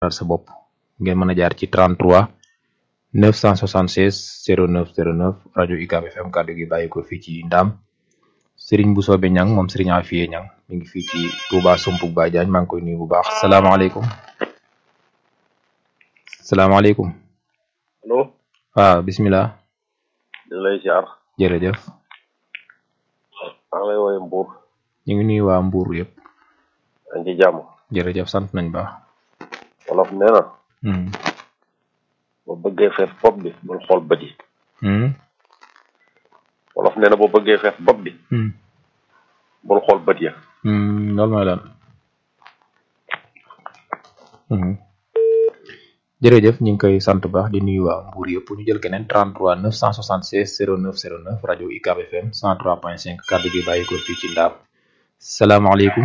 sa bopp ngeen mën a jaar ci 33 976 09 09 rajo UCAB FM kàddu gi bàyyi ko fii ci Ndaam Serigne bu soobe ñang moom Serigne Afiye ñang mi ngi fii ci Touba Sumpug Baye Diagne maa ngi koy nuyu bu baax salaamaaleykum salaamaaleykum allo waaw bismillah di lay ziar jërëjëf maa ngi lay woowee Mbour ñu ngi nuyu waa Mbour yëpp dañ ci jàmm jërëjëf sant nañ baax wolof nee na hmm. boo bëggee fees bopp bi bul xool bët yi Hmm. wolof nee na boo bëggee fees bopp bi Hmm. bul xool bët ya Hmm, loolu mooy lan Mhm. jërëjëf ñu ngi koy sant baax di nuyu waa Mbour yëpp ñu jël keneen 33 976 09 09 rajo UCAB FM 103.5 kàddu gi bàyyi ko fii ci Ndaam salaamaaleykum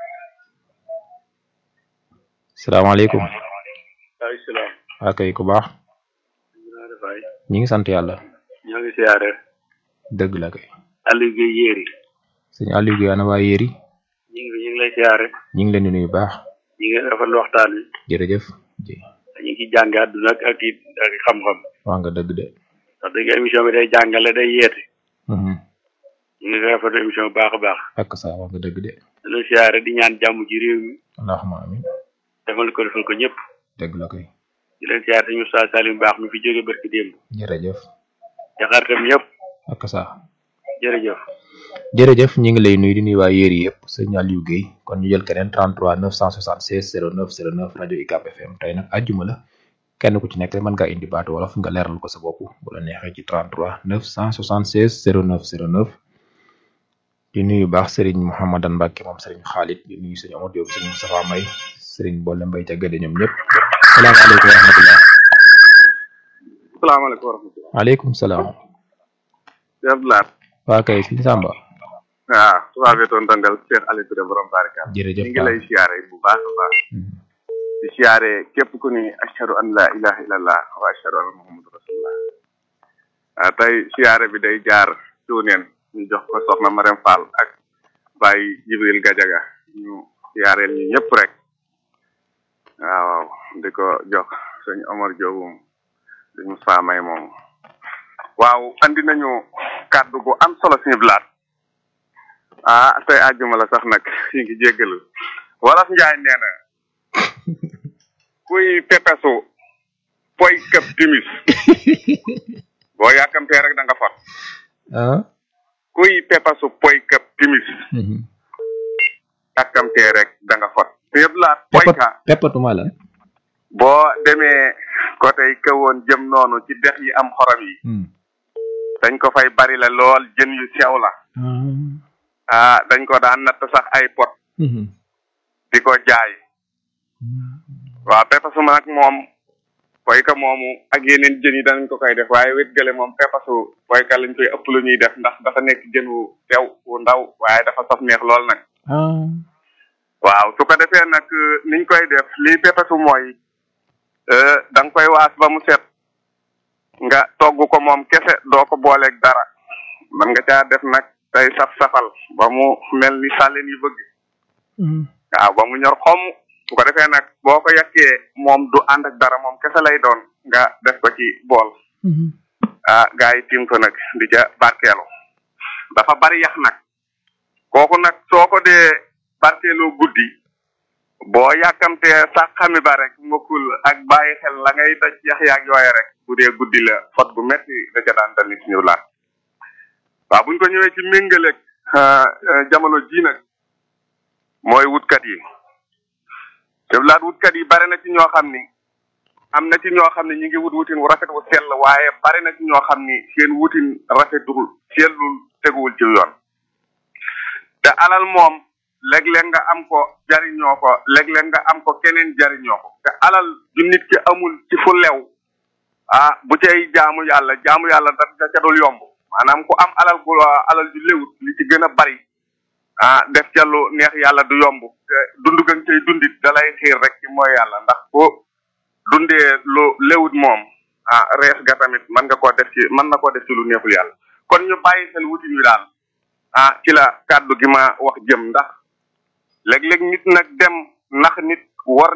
salaamaaleykum ay salaam waa kay ku baax naa defaay ñi ngi sant yàlla ñoo ngi siyaare dëgg la kay Aliou Gueye yéeri sëñ Aliou Guèye ana waa Yéri ñu ngi ñu ngi lay siyaare ñi ngi leen di nuyu baax ñu ngi rafetlu waxtaan wi jërëjëf ji ñu ngi ci jànge àdduna ak ak it ak xam-xam wax nga dëgg de wax dëgg émission bi day jàngale day yeete Mhm. ñu ngi rafetlu émission bu baax a baax ak saa wax nga dëgg de di la siyaare di ñaan jàmm ci réew mi allahumma amin defal ko defal ko ñëpp dëgg la kay di leen siyaare dañu saa Salim baax mi fi jóge barki démb jërëjëf jaxartam ñëpp ak saa jërëjëf jërëjëf ñi ngi lay nuyu di nuyu waa Yéri yëpp sëñ Aliou Guèye kon ñu jël keneen 33 976 09 09 rajo UCAB FM tey nag àjjuma la kenn ku ci nekk mën ngaa indi baatu wolof nga leeral ko sa bopp bu la neexee ci 33 976 09 09 di nuyu baax Serigne Mouhamadan Mbacke moom Serigne Khalid di nuyu sëñ Omar Diop sëñ Moustapha May Serigne Bolle Mbaye ca Gëdë ñoom ñëpp salaamaaleykum wa rahmatullah salaamaaleykum wa rahmatulah waaleykum salaam Cheikh Blaat waa kay fi Samba waaw tubaab yi doon dandal Cheikh Aliou Touré borom barakaat jërëjëf ñu ngi lay siyaare bu baax a baax Mhm. di siyaare képp ku ni ashhadu an la ilaha illallah wa ashhadu anna muhammadu rasulullah ah tey siyaare bi day jaar cuuneen ñu jox ko soxna Marème Fall ak Baye Jibril Gajaga ñu siyaareel ñu ñëpp rek waaw di ko jox sëñ Omar Diop moom sëñ Moussa May moom waaw andi nañu kàddu gu am solo suñu blaat ah tey àjjuma la sax nag ñu ngi jéggalu wolof njaay nee na kuy pepesu poy këp timis boo yàkkamtee rek da nga fot ah kuy pepesu poy këp timis Mhm. yàkkamtee rek da nga fot yëpp laat poy Peppat ka peppatuma la boo demee côté kawoon jëm noonu ci dex yi am xorom yi Hmm. dañ ko fay bari la lool jën yu sew la Ah. ah dañ ko daan natt sax ay pot Mhm. di ko jaay waaw pepasu ma nag moom poyka moomu ak yeneen jën yi danañ ko koy def waaye wet gële moom pepasu poyka lañ koy ëpp lu ñuy def ndax dafa nekk jën wu sew wu ndaw waaye dafa saf neex lool nag ah waaw su ko defee nag euh, niñ koy def lii pepasu mooy euh, da nga koy waas ba mu set nga togg ko moom kese doo ko booleeg dara man nga caa def nag tey saf-safal ba mu mel ni sàlleen yi bëgg Mhm. waaw ba mu ñor xomm su ko defee nag boo ko yàkkee moom du ànd ak dara moom kese lay doon nga def ko ci bool Mhm. ah gars yi tiim ko nag di ca barkeelu dafa bari yax nag kooku nag soo ko dee barkeeloo guddi boo yàkkamtee sax xami ba rek mokkul ak bàyyi xel la ngay daj yax yaag yooye rek bu dee guddi la fot gu metti da ca daan dal nit ñu laat waaw buñ ko ñëwee ci méngaleeg ah, ah, jamono ji nag mooy wutkat yi te laat wutkat yi bari na ci ñoo xam ni am na ci ñoo xam ne ñi ngi wut wutin wu rafet wu sell waaye bari na ci ñoo xam ni seen wutin rafetul sellul teguwul ci yoon te alal moom léeg-léeg nga am ko jariñoo ko léeg-léeg nga am ko keneen jariñoo ko te alal ju nit ki amul ci fu lew ah bu cay jaamu yàlla jaamu yàlla da da ca dul yomb maanaam ku am alal gu alal ju lewut li ci gën a bari ah def ca lu neex yàlla du yomb te dund ga nga cay dundit da lay xiir rek ci mooy yàlla ndax ko dundee lu lewut moom ah rees ga tamit mën nga koo def ci mën na koo def ci lu neexul yàlla kon ñu bàyyi xel wutin wi daal ah ci la kàddu gi ma wax jëm ndax léeg-léeg nit nag dem nax nit war nit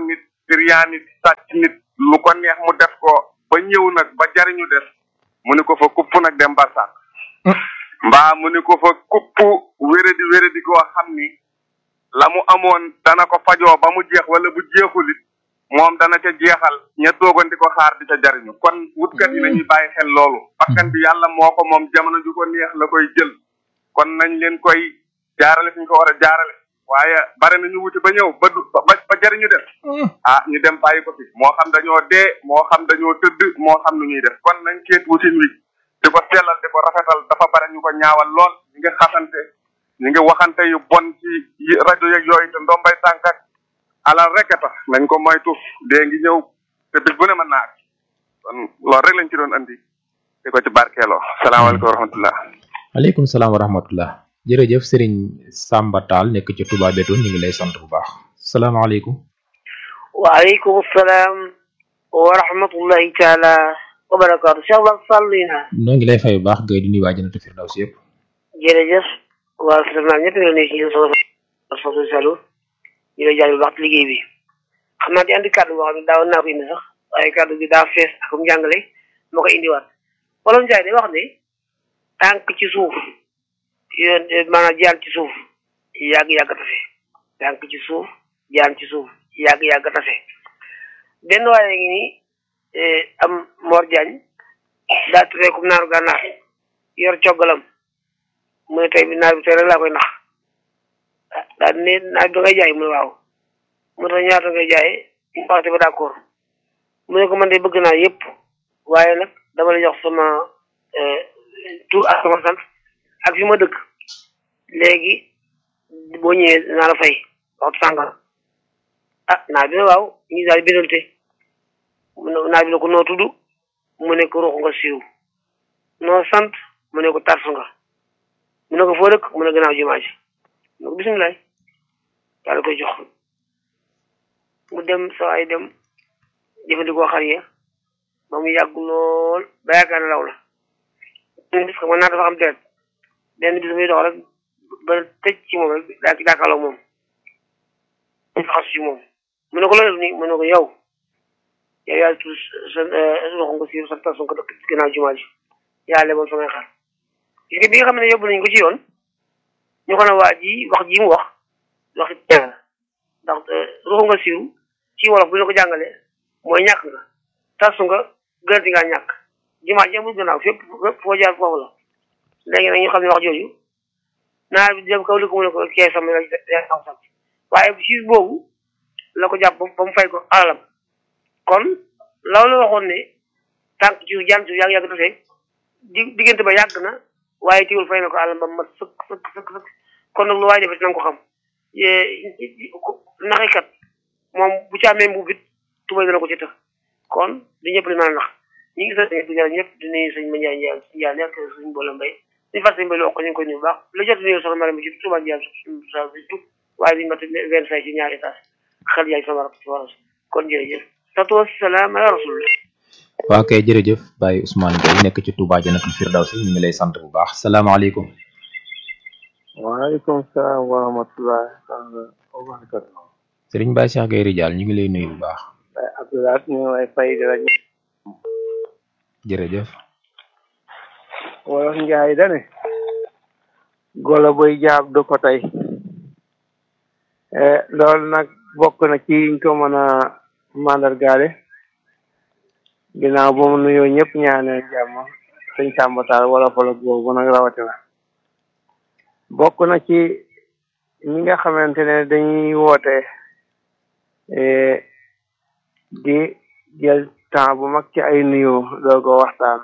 siryaani sàcc nit lu ko neex mu def ko ba ñëw nag ba jariñu des mu ni ko fa kupp nag dem barsàq mbaa mu ni ko fa kupp wéradi wéradi koo xam ni la mu amoon dana ko fajoo ba mu jeex wala bu jeexulit moom dana ca jeexal ña toogoon di ko xaar di ca jariñu kon wutkat yi nañuy bàyyi xel loolu bakkan bi yàlla moo ko moom jamono ju ko neex la koy jël kon nañ leen koy jaarale fi ñu ko war a jaarale waaye bare na ñu wuti ba ñëw ba du ba ba jariñu def ah ñu dem bàyyi ko fi moo xam dañoo dee moo xam dañoo tëdd moo xam nu ñuy def kon nañ keet wutin wi di ko sellal di ko rafetal dafa bare ñu ko ñaawal lool ñi nga xasante ñi ngi waxante yu bon ci yi- rajo yeeg yooyu te ndombay tànk ak alal rek a tax nañ ko moytu dee ngi ñëw te bis bu ne mën naa ak kon loolu rek lañ ci doon andi di ko ci barkeeloo salaamaaleykum wa rahmatullah aleykum salaam wa rahmatullah jërëjëf sëriñ Samba Tall nekk ci Touba Bétoune ñu ngi lay sant bu baax salaamaaleykum waaleykum salaam wa rahmatullahi taala wa barakaatu Cheikh Ba Sall yi naa noo ngi lay fay bu baax gay di nuyu waa Jannatul Firdaws yëpp jërëjëf waa Sénégal ñëpp ñoo nekk ci yéen soxna Fatou Sallou ñu lay jaajëfal baax ci liggéey bi xam naa di andi kàddu boo xam ne daawoon naa ko indi sax waaye kàddu gi daa fees ak mu jàngale moo ko indiwaat wolof Njaay day wax ne tànk ci suuf yoon maanaam jaan ci suuf yàgg yàgg tase tànk ci suuf jaan ci suuf yàgg yàgg tase benn waaye ngi ni am Mor Diagne daa turee comme naaru gànnaar yor coggalam mu ne tey bi naar bi tey rek laa koy nax ah daal di ne naar bi da ngay jaay mu ne waaw mu tax ñaata ngay jaayee mu waxte ba d'accord mu ne ko man de bëgg naa yëpp waaye nag dama la jox sama tur ak sama sant ak fi ma dëkk léegi boo ñëwee naa la fay waxtu sàngam ah naar bi ne waaw ñu daal di bindante mu ne naar bi ne ko noo tudd mu ne ko ruux nga siiw noo sant mu ne ko tarsu nga mu ne ko foo dëkk mu ne gannaaw jumaa ji mu ne ko bisimilah daal koy jox mu dem sa ay dem jëfandikoo xar ya ba mu yàgg lool ba yaakaar ne law la benn bis xam nga naa dafa am deret benn bis muy dox rek ba tëj ci moom rek daa daakaaloo moom faxasu ci moom mu ne ko loolu nii mu ne ko yow yow yaa tudd sa roxo nga siiw sa tason ko dëkk ci gannaaw jumaa ji yaa leboon samay xar gis nga bi nga xam ne yóbbu nañ ko ci yoon ñu ko ne waa ji wax ji mu wax wax ñaan ndax roxo nga siiw ci wolof bu ñu ko jàngalee mooy ñàkk nga tasu nga gënati ngaa ñàkk jumaa ji amul gannaaw fépp fépp foo jaar foofu la léegi nag ñu xam ne wax jooju naar bi dem kaw li ko mu ne ko kee sama yaa xam sax waaye ci boobu la ko jàpp ba mu fay ko alalam kon loolu la waxoon ne tànk ci jaan ci yàgg yàgg tase di diggante ba yàgg na waaye tiwul fay na ko alalam ba mat sëkk sëkk sëkk sëkk kon nag lu waaye defee na nga ko xam naxikat moom bu ci amee mbubbit tubay dana ko ci tëx kon di ñëpp li mën a nax ñi ngi sant ñëpp di ñaan ñëpp di nuyu sëñ ma Njaay Njaay Njaay nekk suñ boole mbay suñu fas mbay loo ko ñu ngi koy nuyu bu baax la jot nuyu soxna Mariam ci Touba Njaay sa tout waaye duñu mat vingt cinq ci ñaari étage xel yaay sama rab ci waras kon jërëjëf tatu wasalaam ala rasulillah waa kay jërëjëf Baye Ousmane Gueye nekk ci Touba Jannatul Firdaws ñu ngi lay sant bu baax salaamaaleykum waaleykum salaam wa rahmatulah wa barakatu Serigne Baye Cheikh Gueye Ridial ñu ngi lay nuyu bu baax Baye Abdoulaye ñu ngi lay fay di la jërëjëf wolof njaay dane golo boy jaab du ko tey loolu nag bokk na ci yiñ ko mën a mandargaale ginnaaw ba mu nuyoo ñëpp ñaaneel jàmm sëñ sàmbataal wala folog boobu nag rawatina bokk na ci ñi nga xamante ne dañuy woote di jël temps bu mag ci ay nuyoo doo ko waxtaan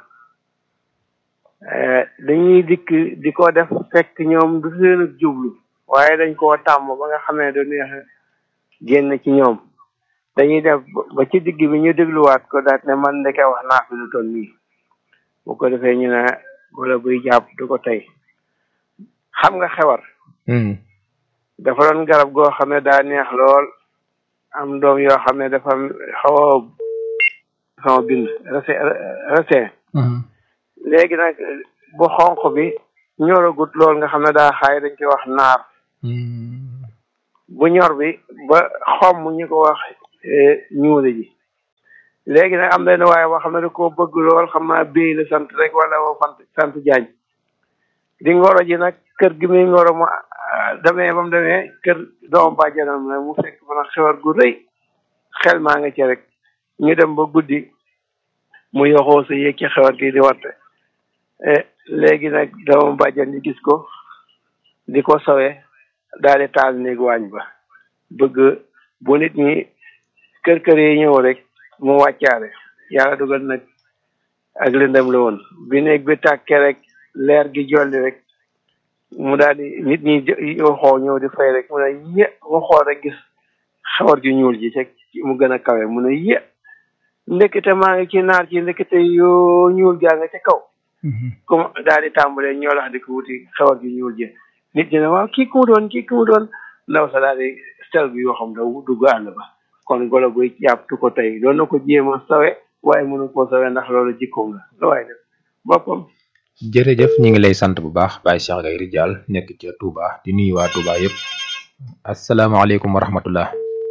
dañuy dikk di ko def fekk ñoom du seen jublu waaye dañ koo tàmm ba nga xam ne du neex génn ci ñoom dañuy def ba ci digg bi ñu dégluwaat ko daat ne man ndeke wax naa fi lu toll nii bu ko defee ñu ne wala buy jàpp du ko tey xam nga xewar dafa doon garab goo xam ne daa neex lool am doom yoo xam ne dafa xaw a sama bind rese resin léegi nag bu xonq bi ñoragut lool nga xam ne daa xaay dañ koy wax naar bu ñor bi ba xomm ñu ko wax ñuule ji léegi nag am benn waaye boo xam ne da koo bëgg lool xam naa béy la sant rek wala woo sant sant jaañ di ngoro ji nag kër gi muy ngoro mu demee ba mu demee kër doom bàjjanam la mu fekk fa nag xewar gu rëy xel maa nga ci rek ñu dem ba guddi mu yoxoo sa yéeg ci xewar gi di watte léegi nag doom bàjjan ñi gis ko di ko sawee daal di taal néeg waañ ba bëgg bu nit ñi kër kër yi ñëw rek mu wàccaale yàlla dugal nag ak lëndëm la woon bi néeg bi tàkkee rek leer gi jolli rek mu daal di nit ñi waxoo ñëw di fay rek mu ne yé waxoo rek gis xawar ju ñuul ji te mu gën a kawe mu ne yé ndekete maa ngi ci naar ci ndekete yoo ñuul gaa nga ca kaw comme daal di tàmbalee ñoo lax di ko wuti xawar ju ñuul ji nit ñi ne waaw kii ku mu doon kii ku mu doon ndaw sa daal di sel bi yoo xam da dugg àll ba kon golo guy jàpptu ko tey doon na ko jéem a sawe waaye mënu koo sawe ndax loolu jikkoom la la waaye def boppam jërëjëf ñu ngi lay sant bu baax Baye Cheikh Gaye Ridial nekk ca Touba di nuyu waa Touba yëpp asalaamaaleykum wa rahmatullah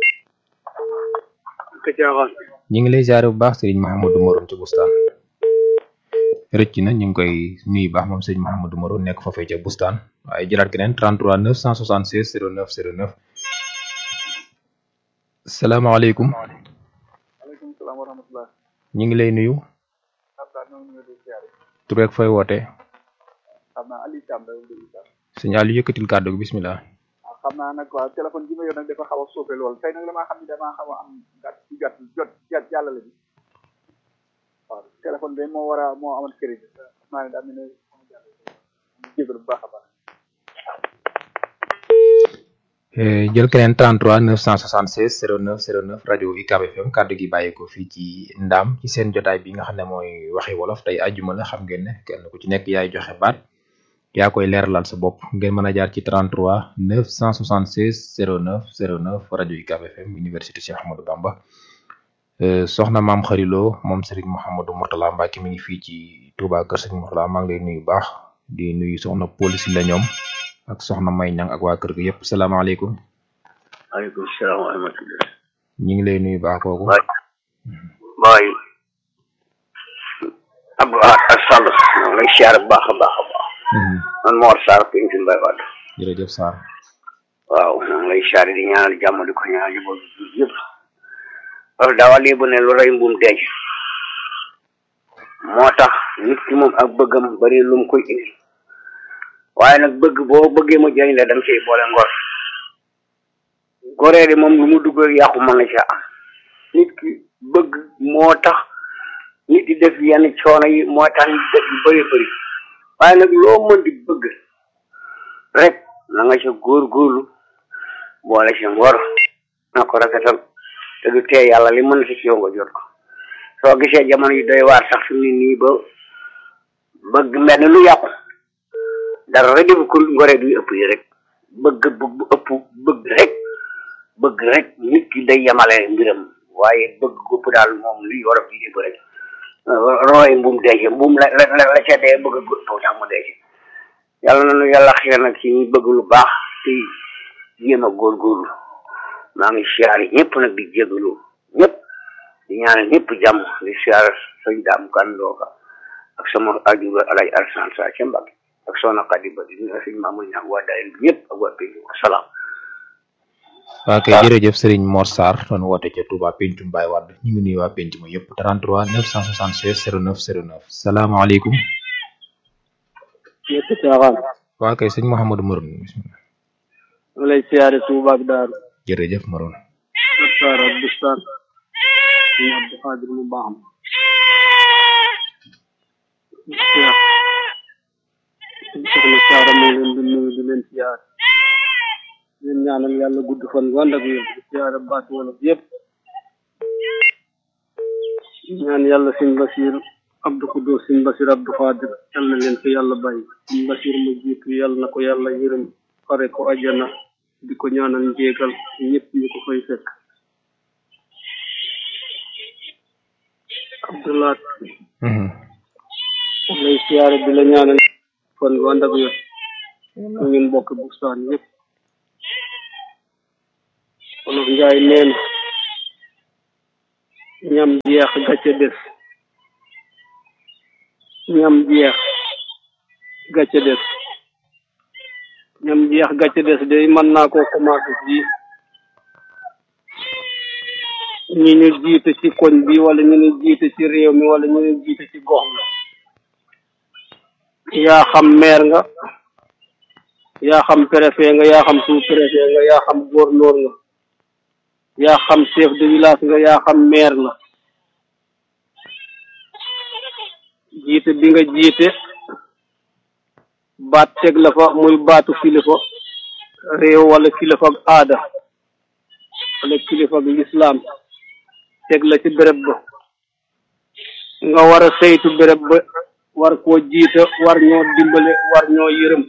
ñu ngi lay ziare bu baax sëriñ Mahamadou Morom ci bustaan rëcc na ñu ngi koy nuyu baax moom sëriñ Mahamadou Morom nekk foofee ca bustaan waaye jëlaat keneen 33 976 09 09 salaamaaleykum maaleykum salaam wa rahmatulah. ñu ngi lay nuyu tur rek fooy woote xam naa Aliou Thiam la déglu Thiam. sëñ Aliou yëkkatil kàddu gi bismillah waaw xam naa nag waaw téléphone bi ma yor nag dafa xaw a soofe lool tey nag damaa xam ni damaa xaw a am gàtt ci gàtt jot jot jàllale bi waaw téléphone bi moo war a moo amoon crédit xam naa ne daa mel ne jégalu bu baax a baax. jël keneen 33 976 09 09 rajo UCAB FM kàddu gi bàyyeekoo fii ci ndaam ci seen jotaay bi nga xam ne mooy waxi wolof tey àjjuma la xam ngeen ne kenn ku ci nekk yaay joxe baat yaa koy leeralal sa bopp ngeen mën a jaar ci 33 976 09 09 rajo UCAB FM université Cheikh Ahmadou Bamba soxna maam xariloo moom Serigne Mouhamadou Mourtala Mbacke mi ngi fii ci Touba Kër Serigne Mourtala maa ngi lay nuyu baax di nuyu soxna police la ñoom. ak soxna may ñang ak waa kër gi yëpp salaamaaleykum waaleykum salaam wa rahmatulah. ñu ngi lay nuyu baax kooku waay waay Abdou Ahad Sall maa ngi lay siyaare bu baax a baax a baax. man Mor Sarr Pintu Mbaye Wade. jërëjëf Sarr waaw maa ngi lay siyaare di ñaanal jàmm di ko ñaanal yëpp yëpp. loolu daa wax lii bu ne lu rey mbuum denc. moo tax nit ki moom ak bëggam bari lu mu koy indi. waaye nag bëgg boo bëggee mu jëriñ la danga ciy boole ngor goree di moom lu mu dugg yàqu mën na ca am nit ki bëgg moo tax nit di def yenn coono yi moo tax nit def yu bëri bëri waaye nag loo mën di bëgg rek na nga ca góorgóorlu boole ca ngor na ko rafetal te du tee yàlla li mën si ci yow nga jot ko soo gisee jamono yu doy waar sax fi mu ne nii ba bëgg mel ni lu yàqu dara rek defu ko ngoree du ëpp yi rek bëgg bëgg bu ëpp bëgg rek bëgg rek nit ki day yemale mbiram waaye bëgg gópp daal moom li war a bi lépp rek rooy mbuum deece mbuum la la la ca dee bëgg a gópp tax mu deece yàlla na nu yàlla xiir nag ci ñu bëgg lu baax te jéem a góorgóorlu maa ngi siyaare ñëpp nag di jégalu ñëpp di ñaanal ñëpp jàmm di siyaare sëñ daam kandooka ak sama aju alay arsan sa ca Mbàkke ak soxna Xadi ba di nuyu sëñ Mamour Niang waa daayira bi ñëpp ak waa pays wasalaam waa kay jërëjëf Serigne Mor Sarr doon woote ca Touba Pencum Baye Wade ñu ngi nuyu waa penc ma yëpp 33 976 09 09 salaamaaleykum ñëpp caaxaan waa kay sëñ Mouhamadou Moron bismillah ma lay siyaare Tuuba ak Daaru jërëjëf Moron Bustaan ak Bustaan ñu Abdou Xaadir mu baax ma soxna Saara moo leen di nuyu di leen siyaar leen ñaanal yàlla gudd fan wànd ak wér di siyaare baat wolof yëpp ñaan yàlla sëñ Basiir Abdou Kudo sëñ Basiir Abdou Xaadir yal na leen fi yàlla bàyyi sëñ Basiir mu jiitu yàlla na ko yàlla yërëm xare ko ajana di ko ñaanal njéegal ñëpp ñu ko fay fekk Abdoulaat lay siyaare di la ñaanal fan gu ànd ak wér ñu ngeen bokk bustaan yëpp olof njaay neen ñam jeex gàcce des ñam jeex gàcce des ñam jeex gàcce des day mën naa koo commencé fii ñi ñu jiite ci koñ bi wala ñu ñu jiite ci réew mi wala ñu ñu jiite ci gox bi yaa xam maire nga yaa xam préfet nga yaa xam sous préfet nga yaa xam gouverneur nga yaa xam chef de village nga yaa xam maire la jiite bi nga jiite baat teg la fa muy baatu kilifa réew wala kilifa ak aada wala kilifa ak lislaam teg la ci béréb ba nga war a saytu béréb ba war koo jiite war ñoo dimbale war ñoo yërëm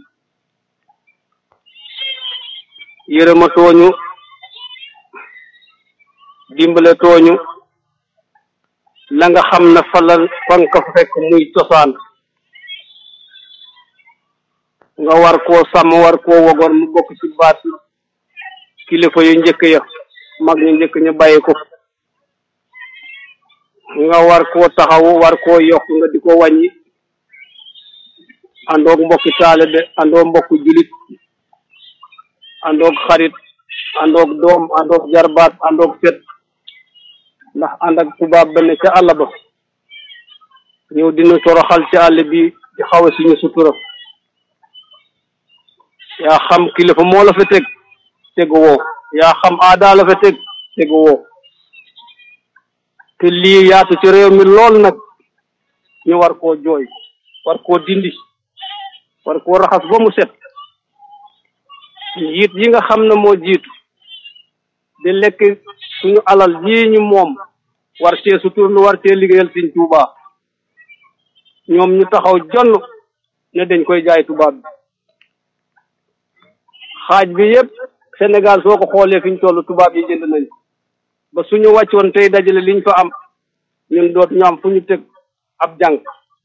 yërëma tooñu dimbale tooñu la nga xam ne fa la fa nga ko fekk muy cosaan nga war koo sàmm war koo wogoon mu bokk ci baat kilifa yu njëkk ya mag ñu njëkk ñu bàyyi ko nga war koo taxawu war koo yokk nga di ko wàññi àndoog mbokki taalibe àndoog mbokku julit àndoog xarit àndoog doom àndoog jarbaat àndoog set ndax ànd ak tubaab ba ne ca àll ba ñëw dina toroxal ci àll bi di xaw a suñu sutura yaa xam kilifa moo la fa teg tegu woo yaa xam aada la fa teg tegu woo te lii yaatu ci réew mi lool nag ñu war koo jooy war koo dindi war koo raxas ba mu set njiit yi nga xam ne moo jiitu di lekk suñu alal yii ñu moom war cee suturlu war cee liggéeyal Sëñ Tuubaa ñoom ñu taxaw jonn ne dañ koy jaay tubaab bi xaaj bi yëpp Sénégal soo ko xoolee fi ñu toll tubaab yi jënd nañ ba suñu wàccoon tey dajale liñ fa am ñun doot ñu am fu ñu teg ab jàng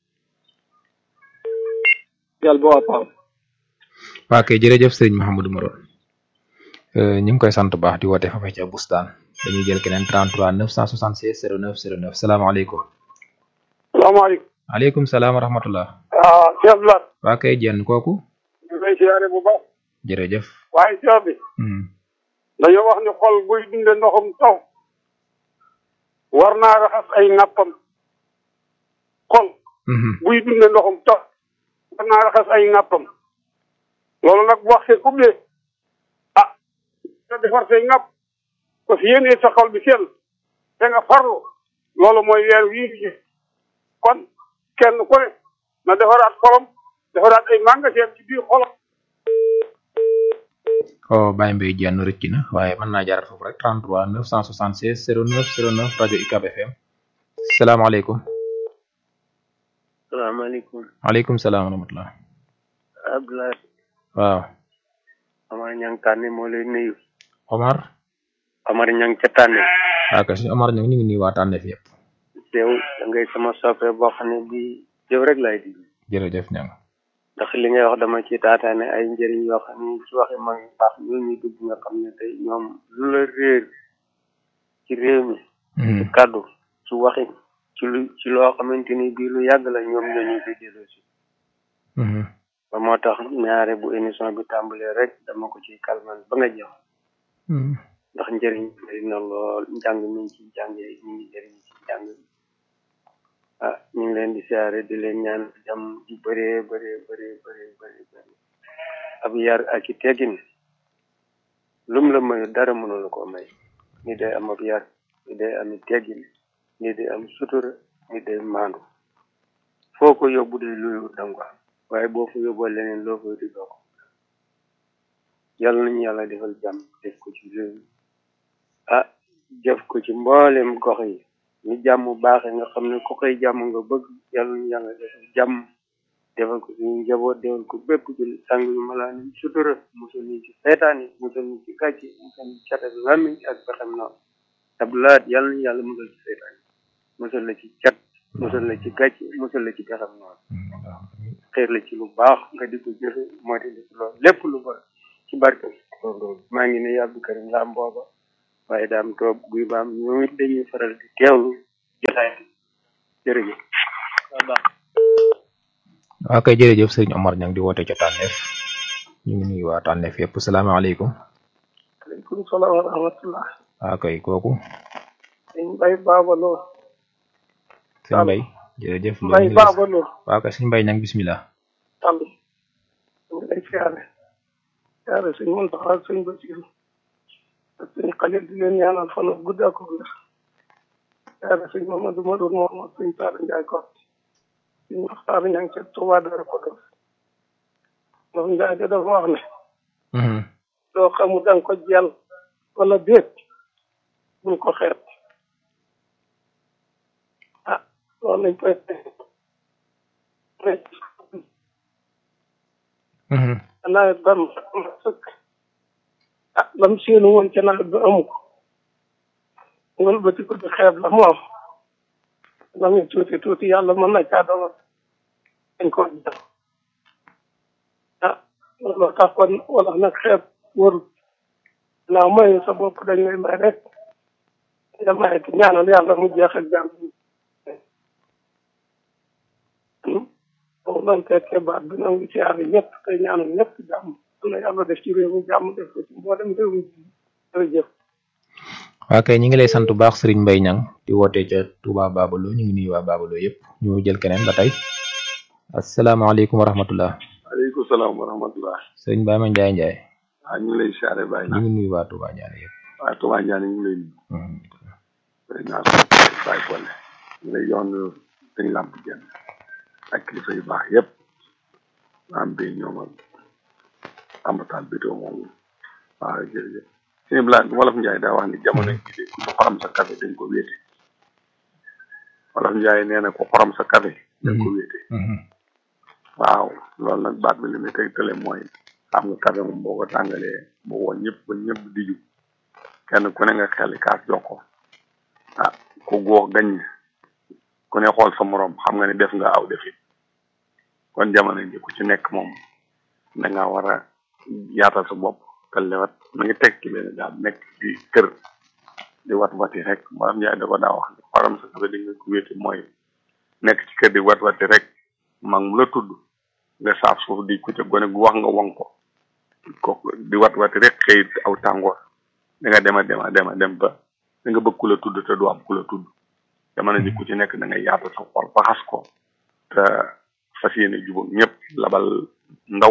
yàlla ba waa paam waa kay jërëjëf sëriñ Mouhamadou Maron ñu ngi koy sant baax di woote fa ca bustaan dañuy jël keneen 33 976 09 09 salaamaaleykum. salaamaaleykum. maaleykum salaam wa rahmatullah. ah Cheikh Abdoulaye. waa kay jenn kooku. ñu ngi lay siyaare bu baax. jërëjëf. waaye Cheikh bi. dañoo wax ni xol buy dunde ndoxum taw. war naa raxas ay nappam. xol. buy dunde ndoxum taw. war naa raxas ay nappam. loolu nag bu wax see ubbee. ah. nga defar say napp. parce que yéenee sa xol bi sell. te nga farlu. loolu mooy weer wii di kon kenn ku ne na defaraat xolam defaraat ay magasin ci biir xolam. oh Baye Mbaye jenn rëcc na waaye mën naa jaarat foofu rek 33 976 09 09 rajo UCAB FM salaamaaleykum. salaamaaleykum. maaleykum salaam wa rahmatulah. Abdoulaye. waaw. Omar Ñang Tànne moo lay nuyu. Omar. Omar Ñang ca Tànne. waaw kay suñu Omar Ñang ñu ngi nuyu waa Tànne fi yëpp. teew da ngay sama soppe boo xam ne bii jëw rek lay di. jërëjëf Ñang. ndax li ngay wax dama ci taataane ay njëriñ yoo xam ne ci waxi mag yu baax ñoo ñuy dugg nga xam ne tey ñoom lu la réer ci réew mi. ci kàddu ci waxi ci lu ci loo xamante ni bii lu yàgg la ñoom ñoo ñu koy delloo si. ba moo tax ñaare bu émission bi tàmbalee rek dama ko ci kalman ba nga jeex. ndax njëriñ bari na lool njàng mi ngi ci jàngee ñu ngi jëriñ ci jàng ah ñu ngi leen di siyaare di leen ñaan jàmm ju bëree bëree bëree bëree bëri bëri ab yar ak i teggin lum la mayu dara mënu la koo may ni day am ab yar ni day am i teggin ni day am sutura ni day maandu foo ko yóbbu day luyu danga ko am waaye boo fa yóbboo leneen loo fay di doo ko yàlla nañu yàlla defal jàmm def ko ci réew mi ah def ko ci mboolem gox yi ni jàmm baaxee nga xam ne ku koy jàmm nga bëgg yàlla nañu yàlla defal jàmm defal ko suñu njaboot defal ko bépp ci sang yu malaa ni sutura musal ñu ci seetaan yi musal ñu ci gàcce musal ñu ci cat ak làmmiñ ak pexem noonu tablaat yàlla nañu yàlla musal ci seetaan yi musal la ci cat musal la ci gàcce musal la ci pexem noonu xeer la ci lu baax nga di ko jëfe moo di def loolu lépp lu ba ci barke maa ngi ne Abdou Karim Lam booba waaye daam toog guy baam ñoom it dañuy faral di teewlu jërëjëf waaw kay jërëjëf sëriñ Omar ñang di woote ca tànneef ñu ngi nuyu waa tànneef yëpp salaamaaleykum aleykum salaam wa rahmatullah waaw kay kooku sëñ Mbay Baabaloo sëñ Mbay jërëjëf Mbay Baabaloo waaw kay sëñ Mbay ñang bismillah tambi ñu ngi lay siyaare siyaare sëñ Muntaxa ak sëñ Basiru ak sëñ Xalil di leen ñaanal fan ak gudd ak wér siyaare sëñ Mamadou Madour moom ak sëñ Taara Njaay ko sëñ Maxtaar ñang ca Tuubaa Dara Kodos moom Njaay de dafa wax ne loo xamul danga ko jël wala déet bul ko xeet ah loolu lañ koy nawet ba mu sëkk ah lam séenu woon ca nawet ba amu ko ngol ba ko di xeeb la mu am lam ñu tuuti tuuti yàlla mën na caa dogal dañ ko jël ah loolu tax kon wala nag xeeb warut naaw may sa bopp dañ lay may rek nga may te ñaanal yàlla mu jeex ak jàmm boobu lan tekkee baat bi nangu ci aar ñëpp te ñaanal ñëpp jàmm na yàlla def ci réew mi jàmm def ko ci mboolem réew mi jërëjëf waa kay ñi ngi lay sant bu baax sëriñ Mbay ñang di woote ca Touba Babalo ñu ngi nuyu waa Babalo yëpp ñu jël keneen ba tey asalaamaaleykum wa rahmatullah aleykum salaam wa rahmatullah sëriñ Baye ma Njaay Njaay waaw ñu ngi lay siyaare Baye ñu ngi nuyu waa Touba Ndiané yëpp waa Touba Ndiané ñu ngi lay nuyu day naa Baye Kolle ñu lay yoon dañ làmp jenn ak kilifa yu baax yëpp maam bi ñoom ak ambatal bétoo moom waaw jërëjëf sëñ Blanc wolof Njaay daa wax ni jamono ji de ku xorom sa café dañ ko wéete wolof Njaay nee na ku xorom sa café dañ ko wéete waaw loolu nag baat bi li muy tegtale mooy xam nga café moom boo ko tàngalee boo woon ñëpp ba ñëpp di ju kenn ku ne nga xel kaas jox ko ah ku góox gañ ku ne xool sa morom xam nga ne def nga aw defit kon jamono ji ku ci nekk moom da nga war a yaatal sa bopp te lewat na ngi teg ci benn daal nekk di kër di wat wati rek maanaam Njaay da ko daa wax ne xorom sa café di nga ko wéete mooy nekk ci kër di wat wati rek mag mu la tudd nga saaf suuf di ku ca gone gu wax nga won ko ko di wat wati rek xëy aw tàngoor da nga dema dema dema dem ba da nga bëgg ku la tudd te du am ku la tudd jamono ji ku ci nekk da nga yaatu sa xol ba xas ko te fas yéene jubóog ñëpp labal ndaw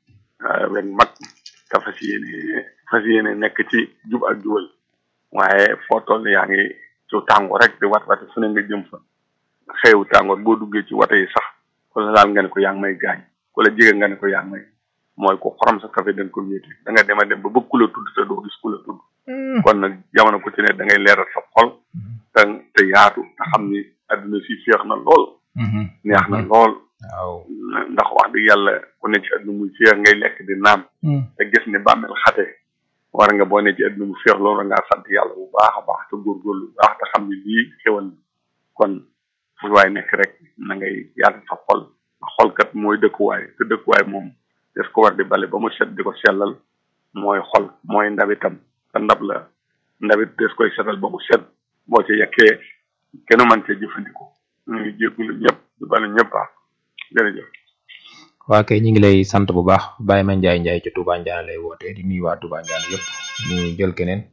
wen mag te fas yéene fas yéene nekk ci jub ak jubal waaye foo toll yaa ngi ci tàngoor rek di wat wati fu ne nga jëm fa xeewu tàngoor boo duggee ci wate yi sax ku la laal nga ne ko yaa ngi may gaañ ku la jege nga ne ko yaa ngi may mooy ko xorom sa café da nga ko wéete da nga dem a dem ba bëgg ku la tudd te doo gis ku la tudd kon nag jamono ku ci ne da ngay leeral sa xol te te yaatu te xam ni adduna si féex na lool neex na lool waaw ndax wax dëgg yàlla ku ne ci adduna muy féex ngay lekk di naan te gis ne bàmmeel xate war nga boo ne ci adduna mu féex loolu ngaa sant yàlla bu baax a baax te góorgóorlu bu baax te xam ni lii xewal kon fu waay nekk rek na ngay yaatu sa xol xolkat mooy dëkkuwaay te dëkkuwaay moom des ko war di bale ba mu set di ko sellal mooy xol mooy ndabitam te ndab la ndabit des koy setal ba mu set boo ci yekkee kenn mën cee jëfandikoo ñu ngi jéggulu ñëpp di balu ñëpp ah jërëjëf waa kay ñu ngi lay sant bu baax Baye ma Njaay Njaay ci Touba Ndiané lay woote di nuyu waa Touba Ndiané yëpp ñu jël keneen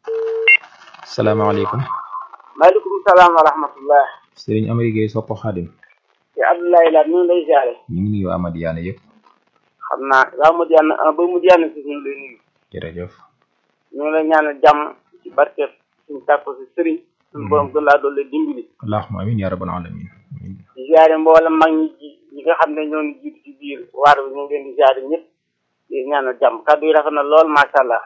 salaamaaleykum maaleykum salaam wa rahmatullah sëriñ Amady Gueye Soppo Xaadim ci Abdoulaye Laat ñu ngi lay jaare ñu ngi nuyu waa Madiyaana yëpp xam naa waa Madiyaana un ba Madiyaana si ñu ngi lay nuyu jërëjëf ñu ngi lay ñaanal jàmm ci barke suñu tàkko si sëriñ suñu borom gën laa doole dimbali allahumma amin ya rabbal alamin di jaare mboolem mag ñi ji ñi nga xam ne ñoo ngi jiitu ci biir waar bi ñu ngi leen di jaare ñëpp di ñaanal jàmm kàddu yi rafet na lool macha allah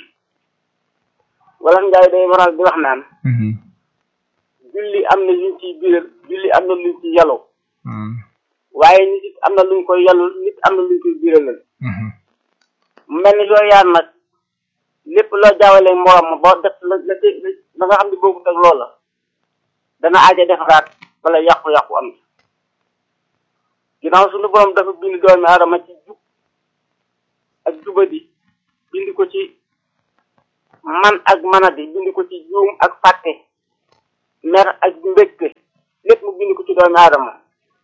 wala Njaay day waral di wax naan julli am na luñ ciy biiral julli am na luñ ci yaloo waaye nit it am na luñ koy yalul nit am na luñ koy biiralal mu mel ni yooyu yaar nag lépp loo jaawale morom ma boo def la la la nga xam ne boobu teg loola dana aaja defaraat wala yàqu-yàqu am ginnaaw suñu borom dafa bind doomi aadama ci jub ak jubadi bind ko ci man ak manadi bind ko ci juum ak fàtte mer ak mbégte lépp mu bind ko ci ci doomi aadama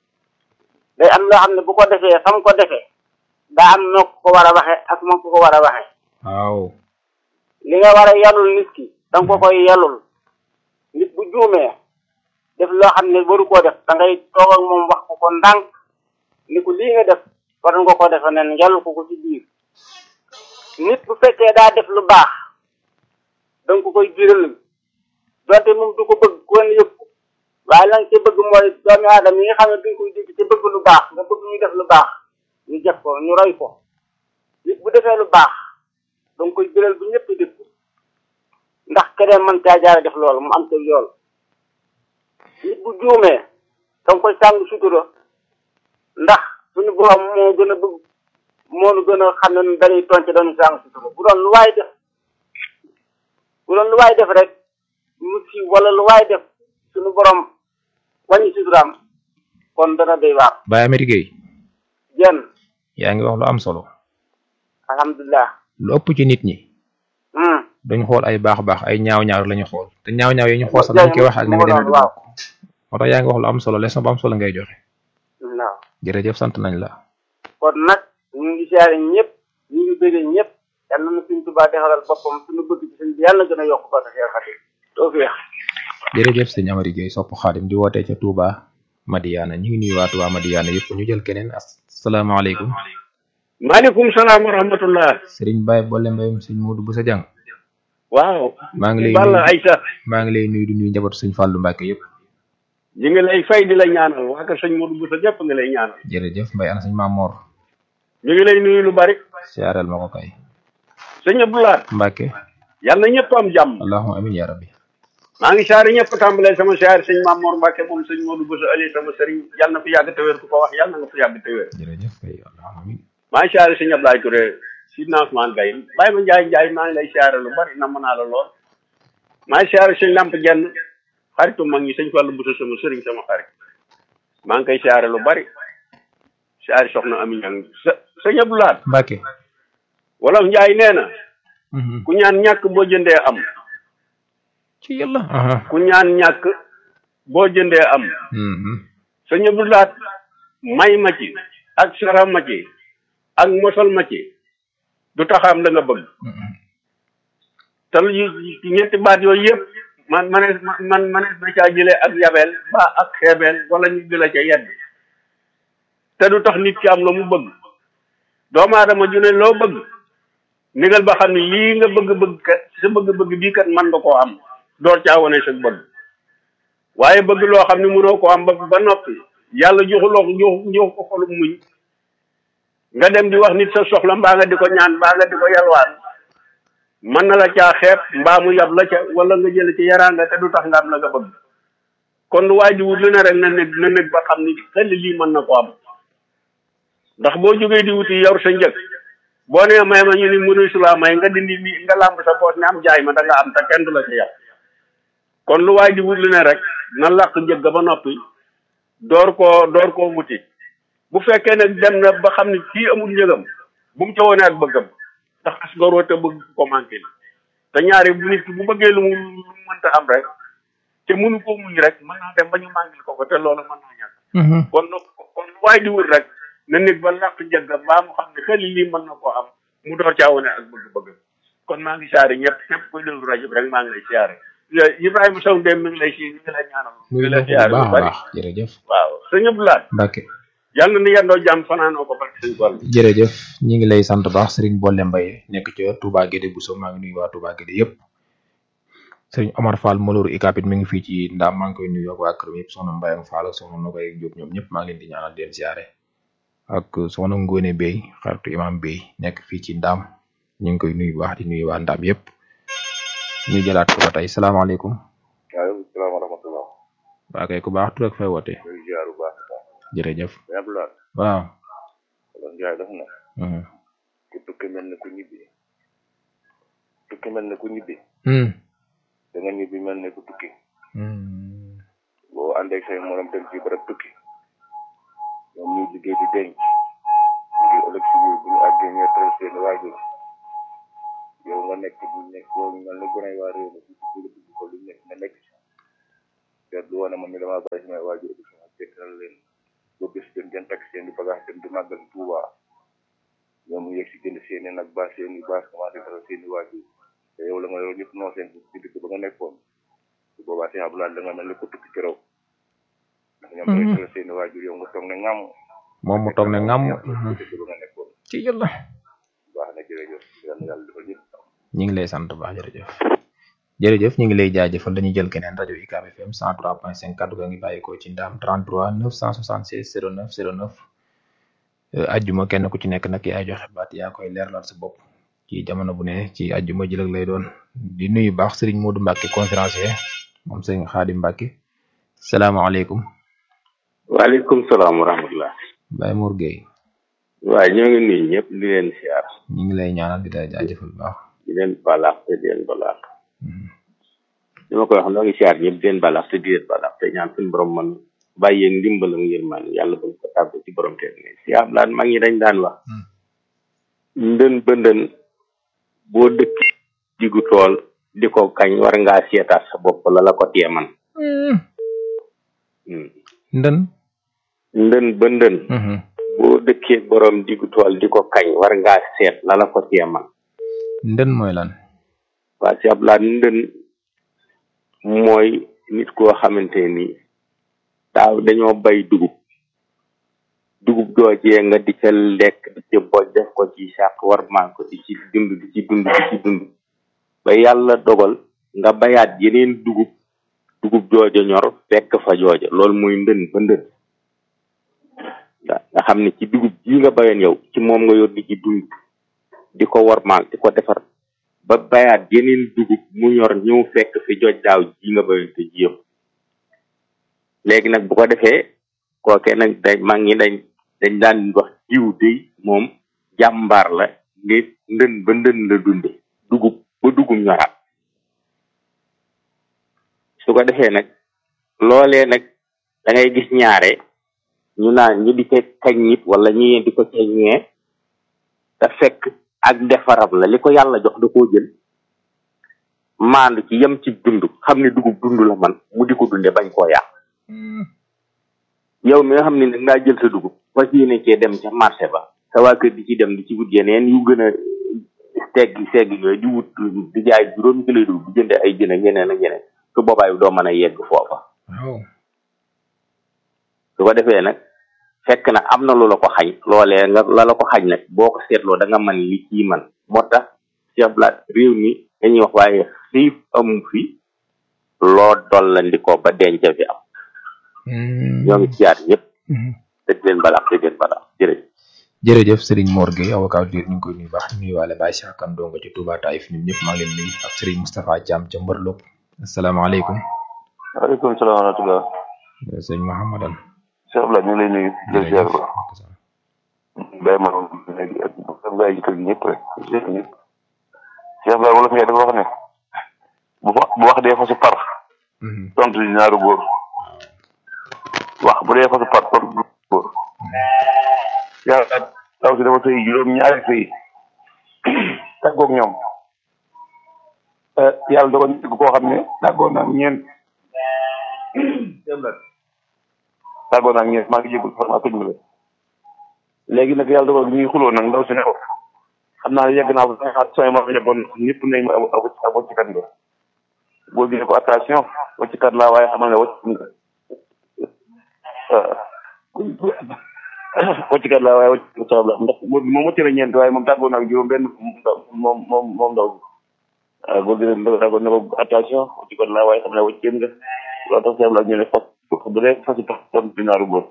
day am loo xam ne bu ko defee fa mu ko defee daa am noo ko war a waxe ak moom ko ko war a waxe waaw li nga war a yalul nit ki danga ko koy yalul nit bu juumee def loo xam ne waru koo def da ngay toog ak moom wax ko ko ndànk ni ko lii nga def war nga ko defe nen yalul ko ko ci biir nit bu fekkee daa def lu baax danga ko koy biral donte moom du ko bëgg kon yëpp waaye la nga ci bëgg mooy doomi aadama yi nga xam ne duñ koy dégg ci bëgg lu baax nga bëgg ñu def lu baax ñu def ko ñu roy ko nit bu defee lu baax danga koy biral bu ñëpp def ko ndax keneen mën caa jaare def loolu mu am ca yool nit bu juumee danga koy sàng sutura ndax suñu borom moo gën a bëgg moo nu gën a xam ne dañuy tonc dañu sàng sutura bu doon lu waay def bu doon lu waay def rek mu si wala lu waay def suñu borom wàññi suturaam kon dana doy waar Baye Amady Gueye jenn yaa ngi wax lu am solo alhamdulilah lu ëpp ci nit ñi dañu xool ay baax baax ay ñaaw ñaaw la ñu xool te ñaaw ñaaw yi ñu xool sax dañ koy wax ak ni nga demee du bokk moo tax yaa ngi wax lu am solo leçon bu am solo ngay joxe waaw jërëjëf sant nañ la kon nag ñu ngi siyaare ñëpp ñu ngi bëggee ñëpp yal na suñ tubaa defaral boppam suñu bëgg ci sëñ bi yàlla na gën a yokk ba sa xeer xati too feex jërëjëf sëñ Amady Gueye sopp xaadim di wootee ca Touba Madiana ñu ngi nuyu waa Touba Madiana yëpp ñu jël keneen asalaamaaleykum maaleykum salaam wa rahmatullah Serigne Baye Bolle Mbayum sëñ Modou Boussa Diang waaw maa ngi lay Balla nuyu Aïssa maa ngi lay nuyu di nuyu njabootu sëñ Fallou Mbacke yëpp ñu ngi lay fay di la ñaanal waa kër sëñ Modou Boussa ñëpp ngi lay ñaanal jërëjëf Mbaye ana sëñ Mamor ñu ngi lay nuyu lu bari siyaareel ma ko kay sëñ Abdoulaye Mbacke yal na ñëpp am jàmm allahumma amin ya rabbi maa ngi saari ñëpp tàmbalee sama saari sëñ Mamor Mbacke moom sëñ Modou Boussa Ali sama sëriñ yal na fi yàgg te wér ku ko wax yal na nga fi yàgg te wér jërëjëf kay allahumma amin maa ngi saari sëñ Abdoulaye Touré si Ousmane Gaye bàyyi ma Njaay Njaay maa ngi lay saare lu bari namm naa la lool maa ngi saari sëñ Lamp Jenn xaritu mag ñi sëñ Fallou Boussa sama sëriñ sama xarit maa ngi koy saare lu bari saari soxna Ami Ñang sa sëñ Abdoulaye Mbacke wolof Njaay nee na ku ñaan ñàkk boo jëndee am ci yàlla ku ñaan ñàkk boo jëndee am sëñ Abdoulaye may ma ci ak sara ma ci ak mosal ma ci du taxaam la nga bëgg te lu ñetti baat yooyu yëpp man manees man manees na caa jëlee ak yabeel ba ak xeebeel wala ñu jëlee ca yedd te du tax nit ki am la mu bëgg doomu aadama ju ne loo bëgg nigal ba xam ne lii nga bëgg-bëgg kat sa bëgg-bëgg bii kat man nga koo am door caa wane sa bëgg waaye bëgg loo xam ne mënoo koo am ba ba noppi yàlla joxuloo ko jox jox ko xolum muñ nga dem di wax nit sa soxla mbaa nga di ko ñaan mbaa nga di ko yalwaan mën na la caa xeeb mbaa mu yab la ca wala nga jële ci yaraanga te du tax nga am la nga bëgg kon lu waay di wut lu ne rek na nekk na nekk ba xam ni xel lii mën na ko am ndax boo jógee di wuti yor sa njëg boo nee may ma ñu ni mënu su laa may nga dindi li nga làmb sa poos ne am jaay ma da nga am te kenn du la ci yàq kon lu waay di wut lu ne rek na làq njëg ga ba noppi door koo door koo wuti bu fekkee nag dem na ba xam ne kii amul njëgam bu mu ca wone ak bëggam ndax as goroo te bëgg ko manqué te ñaari bu nit ki bu bëggee lu mu lu mu mënta am rek te mënu ko muñ rek mën naa dem ba ñu manqué ko ko te loolu mën naa ñàkk kon nag kon lu waay di wut rek na nit ba làq njëg ga baa mu xam ne xel lii mën na koo am mu door caa wone ak bëgg-bëggam kon maa ngi saare ñëpp ñëpp koy déglu rajo bi rek maa ngi lay siyaare Ibrahima Sow dem mi ngi lay si mi ngi lay ñaanal mi ngi lay siyaare baax bu a bari baax jërëjëf waaw sëñ Abdoulaye Mbacke yàlla na yendoo jàmm fanaanoo ko barke sëñ Fall jërëjëf ñi ngi lay sant baax Serigne Bolle Mbaye nekk ci Touba Guédé Bousso maa ngi nuyu waa Touba Guédé yëpp Serigne Omar Fall Moloru Ikapit mi ngi fii ci Ndaam maa ngi koy nuyu ak waa këram yëpp soxna Mbaye ak Fall ak soxna Nogay Diop ñoom ñëpp maa ngi leen di ñaanal di leen siyaare ak soxna Ngone Bey xaritu imam Bey nekk fii ci Ndaam ñu ngi koy nuyu baax di nuyu waa Ndaam yëpp ñu jëlaat ko ba tey salaamaaleykum waaleykum salaam wa rahmatullah waa kay ku baax tur ak fay woote muy ziar bu baax a baax jërëjëf sëñ Abdoulaye waaw wala Njaay def na Mhm. ku tukki mel ne ku ñibbi tukki mel ne ku ñibbi Hmm. da nga ñibbi mel ne ku tukki Hmm. boo àndeeg say morom dem ci barab tukki ñoom ñuy liggéey di denc ngir ëllëg si biir bu ñu àggee ñooy teral seen waajur yow nga nekk bu nekk boo mel ne gone waa réew mi bu dugg ko lu nekk nga nekk ci seet lu wane man mi damaa bàyyi samay waajur bi sama fekkal leen ba bés dem jën takk seen i bagage dem di màggal Tuuba ñoom mu yegg si jënd seen i nag baa seen i baas commencé defal seen i waajur te yow la nga yor ñëpp noo seen ci dëkk ba nga nekkoon su boobaa seen abdoulaye da nga mel ni ko tukki keroog ndax ñoom dañuy defal seen i waajur yow nga toog ne ŋàmm moom mu toog ne ngam dëkk ba nga nekkoon ci yàlla baax na jërëjëf yal na yàlla defal ñëpp ñu ngi lay sant baax jërëjëf jërëjëf ñu ngi lay jaajëfal dañuy jël keneen rajo UCAB FM 103.5 kaddu ga ngi bàyyikoo ci ndaam 33 976 09 09 ajjuma kenn ku ci nekk nag yaay joxe baat yaa koy leerlal sa bopp ci jamono bu ne ci ajjuma jëlëg lay doon di nuyu baax Serigne Modou Mbacke conférencier moom Serigne Khadim Mbacke salaamaaleykum waaleykum salaam wa rahmatulah. Baye Mour Gueye waaye ñoo ngi nuyu ñëpp di leen siyaar ñu ngi lay ñaanal di la jaajëfal baax di leen balaax te di leen balaax li ma koy wax noo ngi siyaar ñëpp di leen balaax te di leen balaax te ñaan suñu borom man bàyyee ndimbalam yërmaan yàlla bañ ko tàbb ci borom te ne siyaar daan mag ñi dañ daan wax ndën bëndën boo dëkk diggu tool di ko kañ war ngaa seetaat sa bopp la la ko tee man ndën ndën bëndën boo dëkkee borom diggu tool di ko kañ war ngaa seet la la ko tee man ndën mooy lan waa si ab laa ndën mooy nit koo xamante ni daaw dañoo bay dugub dugub joojee nga di ca lekk di ca boj def ko ci sàq war maa ko di ci dund di ci dund di ci dund ba yàlla dogal nga bayaat yeneen dugub dugub jooja ñor fekk fa jooja loolu mooy ndën ba ndën nga xam ne ci dugub ji nga bayoon yow ci moom nga yor di ci dund di ko war maal di ko defar ba bayaat yeneen dugub mu ñor ñëw fekk fi joj daaw ji nga bayoon te jiyam léegi nag bu ko defee kooke nag dañ mag ñi dañ dañ daan wax jiw day moom jàmbaar la nit ndën ba ndën la dunde dugub ba dugub ñoraat su ko defee nag loolee nag da ngay gis ñaare ñu naan ñu di ko kañ nit wala ñi di ko ceññee te fekk ak defaram la li ko yàlla jox da koo jël maandu ci yem ci dund xam ne dugub dund la man mu di ko dunde bañ koo yàq yow mi nga xam ne nag ngaa jël sa dugub fas yéene cee dem ca marché ba sa waa kër di ci dem di ci wut yeneen yu gën a teggi seggi yooyu di wut di jaay juróomi kilo dugub di jënde ay jën ak yeneen ak yeneen su boobaa doo mën a yegg foofa su ko defee nag fekk na am na lu la ko xañ loolee nga la la ko xañ nag boo ko seetloo da nga man li kii man moo tax Cheikh Blat réew mi dañuy wax waaye xiif amu fi loo dollandi ko ba denc fi am ñoo ngi siyaar ñëpp te di leen balaax te di leen balaax jërëjëf jërëjëf Serigne Mor Gueye avocat dir ñu ngi koy nuyu baax nuyu waale Baye Cheikh Kane Dongo ci Touba Taïf ñun ñëpp maa ngi leen nuyu ak Serigne Moustapha Thiam ca Mbër Lop asalaamaaleykum waaleykum salaam wa rahmatulah sëñ Mahamadan Cheikh Blat ñu ngi lay nuyu jël siyaar ba Baye ma léegi ak ak Baye ji kër gi ñëpp rek ñëpp Cheikh Blat wala fi dafa wax ne bu bu wax dee fa si par tontu di ñaaru góor wax bu dee fa si par tontu du góor yàlla taw si dafa sëy juróom ñaari sëy tàggoog ñoom yàlla dogal ñu koo xam ne tàggoo naa ñeent tàggoo naa ñeent maa ngi jégul xam naa tëj la léegi nag yàlla dogal ñuy xuloo nag ndaw si ne ko xam naa yegg naa ba sooy ma yeggoon ñëpp nañ ma ab waccikat nga boo gisee ko attention waccikat laa waaye xamal ne wacc nga waccikat laa waaye wacc nga la ndax moom wacc na ñeent waaye moom tàggoo naa juróom benn moom moom moom ndaw waaw boo gisee tàggoo ne ko attention waccikat laa waaye xam ne wacc nga loolu tax seebla ñu ne fas bu dee fasi tax ton dinaaru góor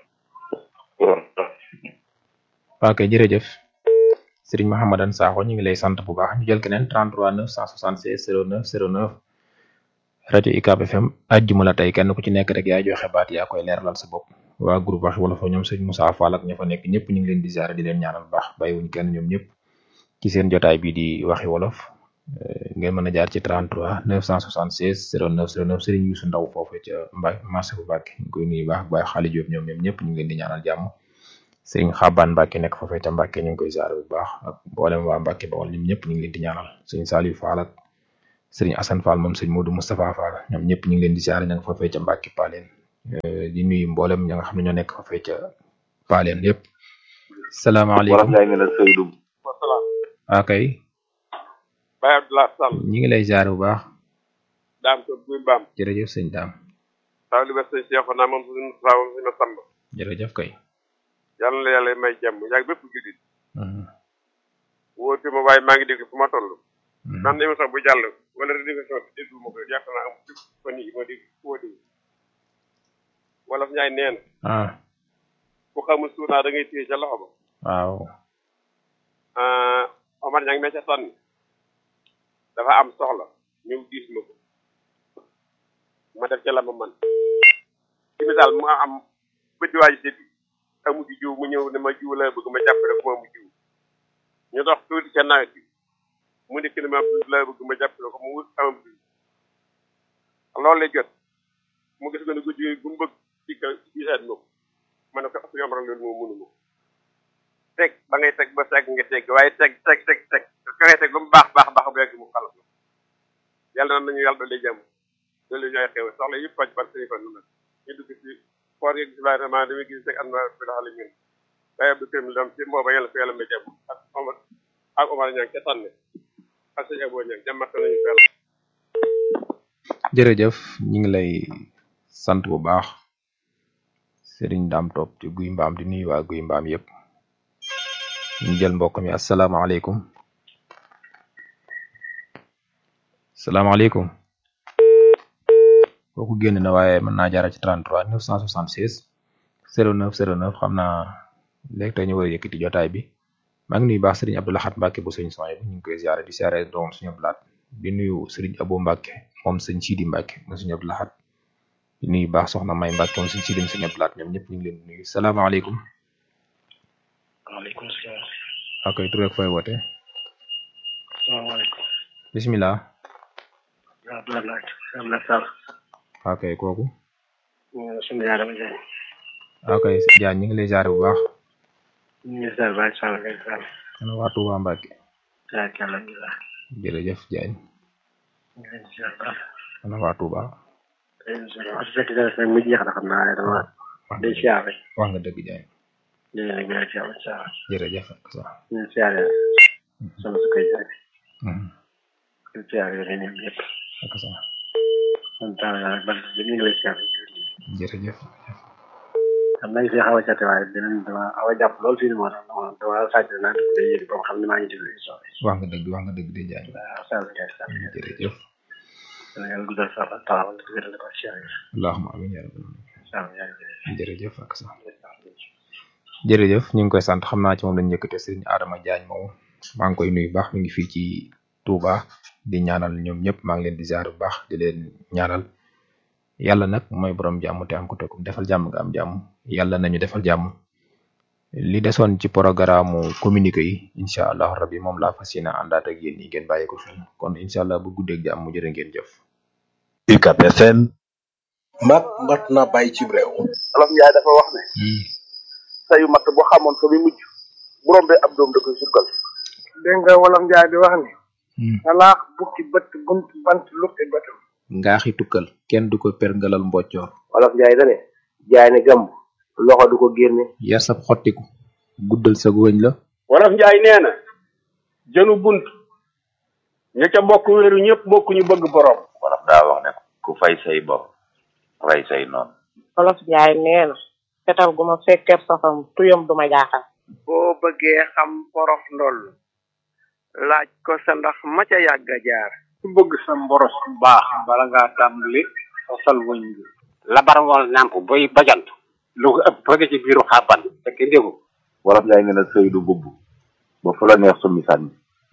ok jërëjëf Serigne Mahamadan Sakho ñu ngi lay sant bu baax ñu jël keneen 33 976 09 09 rajo UCAB FM àjjuma la tey kenn ku ci nekk rek yaay joxe baat yaa koy leeralal sa bopp waa groupe wax wala fa ñoom sëñ Moussa Fall ak ña fa nekk ñëpp ñu ngi leen di ziare di leen ñaanal baax bàyyiwuñ kenn ñoom ñëpp ci seen jotaay bii di waxi wolof ngeen mën a jaar ci 33 976 09 09 Serigne Youssou Ndaw foofu ca Mbaye marché bu Mbàkke ñu koy nuyu baax Baye Xaali Diop ñoom ñoom ñëpp ñu ngi leen di ñaanal jàmm Serigne Xabaan Mbàkke nekk foofee ca Mbàkke ñu ngi koy ziare bu baax ak mboolem waa Mbàkke Bawol ñoom ñëpp ñu ngi leen di ñaanal Serigne Saliou Fall ak Serigne Assane Fall moom Serigne Modou Moustapha Fall ñoom ñëpp ñu ngi leen di ziare ña nga foofee ca Mbàkke Paleen di nuyu mboolem ña nga xam ne ñoo nekk fa fee ca paaleen yépp salaamaaleykum ngay ne la Seydou. waa kay Baye Abdoulaye Sall ñi ngi lay jaar bu baax daam ko buy mbaam jërëjëf sëñ daam taw li ba sëñ Cheikh naa moom suñu saa moom suñu samba jërëjëf kay yàlla na yàlla may jàmm yàgg bépp jullit wóote ma waaye maa ngi dégg fu ma toll naan émission bu jàll wala rediffusion bi déglu ma ko yaakaar naa am ci fan yi ma dégg fu ma dégg wala ñaay nee na ah ku xamul suunaa da ngay téye ca loxo ba waaw ah Omar ña ngi me ca sànni dafa am soxla ñëw diis ma ko ma def ca la ma man ci misaal mu am bëddi waaji séddi amu ci jiw mu ñëw ne ma jiw la bëgg ma jàppale ko mu jiw ñu dox tuuti ca nawet bi mu nekk ne ma la bëgg ma jàppale ko mu wut amam jiw loolu lay jot mu gis nga ne guddi bu mu bëgg ci ka gisaat ma ko ma ne ko ak yomb rek loolu moo mënu ma teg ba ngay teg ba segg nga teg waaye teg teg teg teg ka ngay teg lu mu baax baax baax bu yàgg mu xalat la yàlla na nañu yàlla doole jàmm doole ñooy xew soxla yëpp faj par téléphone nu nag ñu dugg ci koor yeeg vraiment damay gis rek am na fi la xale ñun Baye Abdou Karim Lam ci mbooba yàlla ko yàlla may jàmm ak Omar ak Omar Niang ca tànne ak sëñ Abo Niang jàmmata nañu fel jërëjëf ñi ngi lay sant bu baax sëriñ daam topp ci guy mbaam di nuyu waa guy mbaam yépp ñu jël mbokk mi asalaamaaleykum salaamaaleykum kooku génn na waaye mën naa jaara ci 33 976 09 09 xam naa léegi tey ñu war a yëkkati jotaay bi maa ngi nuyu baax sëriñ Abdou Lahad Mbacke bu sëñ Soy bi ñu ngi koy ziare di ziare doom suñu blaat di nuyu sëriñ Abo Mbacke moom sëñ Sidi Mbacke mu suñu Abdou Lahad di nuyu baax soxna May Mbacke moom sëñ Sidi mu suñu blaat ñoom ñëpp ñu ngi leen di nuyu salaamaaleykum. waaleykum salaam. ok tur ak fooy woote. salaamaaleykum. bisimilah. waaw Abdoulaye Abdoulaye Sall. ok kooku. suñu yaay dama jaay. ok Diagne ñu ngi lay ziare bu baax. ñu ngi ziare Baye Sall Baye Sall. ana waa Touba Mbacke. waaw kàlla alhamdulilah. jërëjëf Diagne. ñu ngi leen di ziare baax. ana waa Touba. wax dëgg yàlla mu jeex na xam naa dama day siyaare. wax nga dëgg Diagne. ñu ngi leen di siyaare siyaare. jërëjëf ak sa. ñu ngi siyaare sama su koy jaay. ñu siyaare yooyu ñoom ñëpp. ak sa. man daal daal man ñu ngi lay siyaare. jërëjëf. xam naa fi xaw a jate waaye dinañ dama xaw a jàpp lool fii nii moo tax dama dama sàcc naa dugg day yëg ba xam ne maa ngi déglu émission bi. wax nga dëgg wax nga dëgg de Diagne. waaw Sall Ndiaye Sall. jërëjëf. yàlla guddal sa fan taxawal di wéral ko siyaare. allahumma amiin yaa rabbal Sall Ndiaye. jërëjëf ak sa. jërëjëf ñu ngi koy sant xam naa ci moom lañ njëkkate sëriñ Adama Diagne moom maa ngi koy nuyu baax mi ngi fii ci Touba di ñaanal ñoom ñëpp maa ngi leen di ziar bu baax di leen ñaanal yàlla nag mooy borom jàmm te am ko te ku defal jàmm nga am jàmm yàlla nañu defal jàmm li desoon ci programme communiqué yi incha allah rabbi moom laa fas yéene àndaat ak yéen ñi ngeen bàyyi ko fi kon incha allah bu guddeeg jàmm jërë ngeen jëf. UCAB FM. mat mat na bàyyi ci réew. Olof Njaay dafa wax ne. sayu matt boo xamoon fa muy mujj bu rombee ab doom da koy sukkal. dégg nga wolof njaay di wax ni salaax bukki bët bunt bant lukki bëtam ngaaxi tukkal kenn du ko perngalal mboccoor Olof Njaay da ne jaay ne gàmb loxo du ko génne. yar sab xottiku guddal sa wëñ la wolof njaay nee na jënu bunt ña ca bokk wéeru ñëpp bokk ñu bëgg borom wolof daa wax ne ku fay say bopp rey say noonu Olof Njaay nee na fetal gu ma fekkee safam tuyam du ma jaaxal boo bëggee xam porof ndoll laaj ko sa ndax ma ca yàgg a jaar ku bëgg sa mboros bu baax bala ngaa tàmbali fasal wëñ bi labar ngoon nàmp boy bajant lu ko ëpp bëgg ci biiru xàbban fekk ndégu wolof njaay nee na sëy du bubb ba fu la neex summi sànni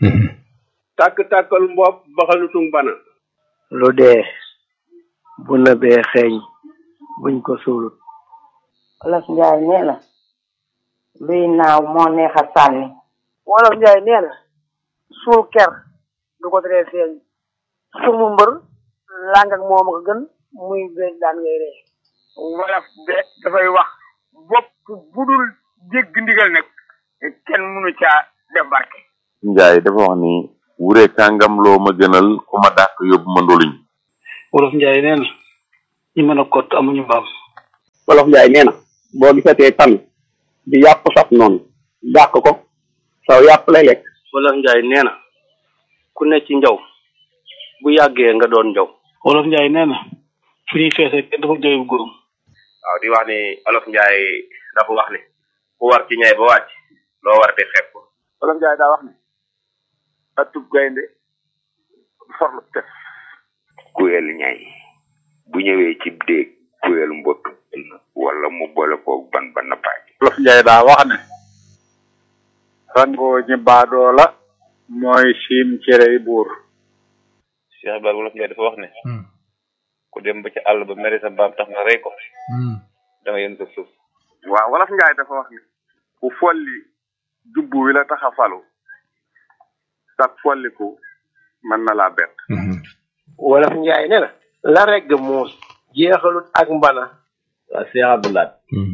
tàkk-tàkkal mbopp baxalutung bana lu dee bu nëbee xeeñ buñ ko suulut Olof Njaay nee na luy naaw moo neex a sànni wolof njaay nee na suul ker du ko teree feeñ sumu mbër làng ak moom a ko gën muy béy daan ngay ree wolof de dafay wax bopp budul dégg ndigal nag kenn mënu caa def barke njaay dafa wax ni wure kàngam loo ma gënal ku ma dàq yóbbu ma ndoluñ wolof njaay nee na ñi mën a kott amuñu mbaam wolof njaay nee na boo gisatee tan di yàpp saf noonu dàq ko saw yàpp lay lekk wolof njaay nee na ku ne ci njaw bu yàggee nga doon njaw wolof njaay nee na fu ñuy feesee kenn dafa jooy bu góorum waaw di wax ni olof njaay dafa wax ni ku war ci ñay ba wàcc loo war di xeeb ko olof njaay daa wax ne atub gaynde forlu tef kuyel ñay bu ñëwee ci déeg kuyel mbott wala mu boole koog ban ba nappaaj olof njaay daa wax ne rangoo ñi baadoo la mooy siim cerey buur Cheikh Ibrahima wolof njaay dafa wax ne ku dem ba ci àll ba mere sa mbaam tax nga rey ko da nga yën sa suuf waaw wolof njaay dafa wax ni ku folli jubbu wi la tax a falu sax folliku mën na laa bett wolof njaay ne na la regg muus jeexalut ak mbana waa Cheikh Abdoulaye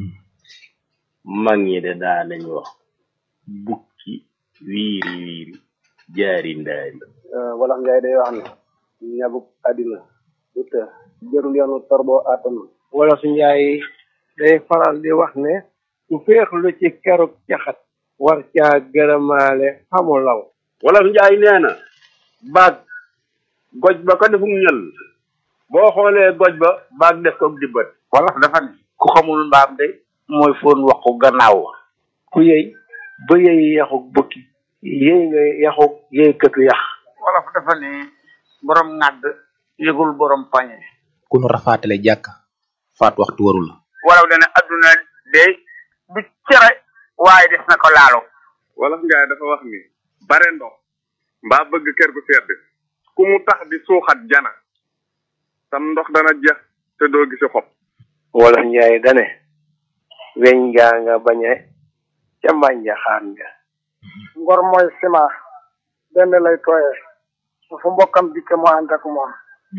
mag ñi de daa nañ wax bukki wiiri wiiri jaari ndaari wolof njaay day wax ne ñabuk àddina du të jërul yoonu torboo àttanu wolof njaay day faral di wax ne ku féexlu ci keruk caxat war caa gërëmaale xamu law wolof njaay nee na baag goj ba ko defum ñël boo xoolee goj ba baag def ko dibbat wolof dafa ne ku xamul mbaam de mooy foon waxu gannaaw wa ku yëy ba yëy yaxuk bukki yëy nga yaxuk yëy këtu yax wolof dafa ne borom ŋàdd yëgul borom pañe ku nu rafaatale jàkk faat waxtu warul la walaw dana adduna de du cere waaye des na ko laalo wolof njaay dafa wax ni bare ndox mbaa bëgg kër gu sedd ku mu tax di suuxat jana tam ndox dana jeex te doo gisi xob wolof njaay dane weñ ngaa nga bañe ca mbànja xaan nga ngor mooy sima benn lay tooye su fu mbokkam dikke mu ànd ak moom